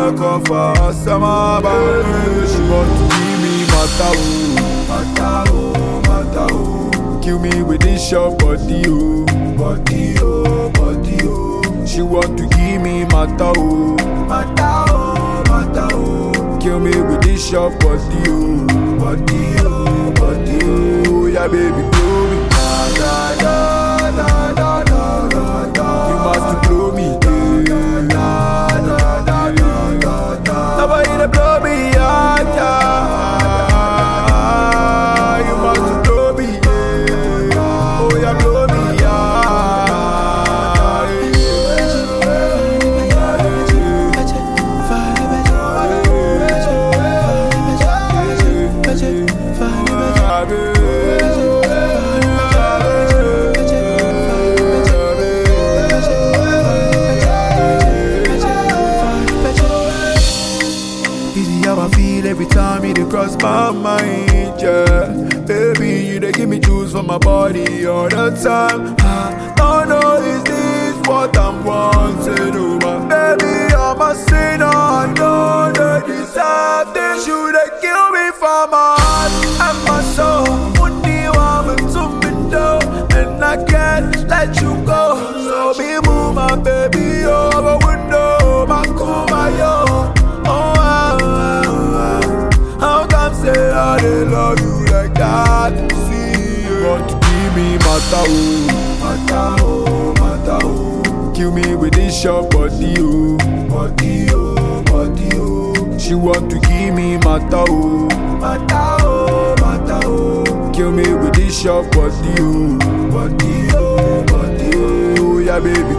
back off her summer baby. She want to give me mata oh, mata oh, mata oh. Kill me with this your body oh, body oh, body oh. She want to give me mata oh, mata oh, mata oh. Kill me with this your body oh, body oh, body oh. Yeah baby blow me, da da da da da da da da. You must blow me, yeah. da da da da da da. Nobody to blow me, yeah, yeah. You must blow me, yeah. Oh yeah, blow me, Easy how I feel every time you dey cross my mind, yeah. Baby, you dey give me juice for my body all the time. I don't know is this what I'm wanting, oh my baby, I'm a sinner. I know they deserve this. You dey kill me for my heart and my soul. Only one to me though, and I can't let you go. So be move my baby over window, my my yo. Oh, ah, ah, ah. how come say I dey love you like that? See, you want to give me mata oh, mata oh, mata oh. Kill me with this your body oh, body oh, body oh. She want to give me mata oh, mata oh, mata oh. Kill me with this your body oh, body oh, body oh. Yeah, baby,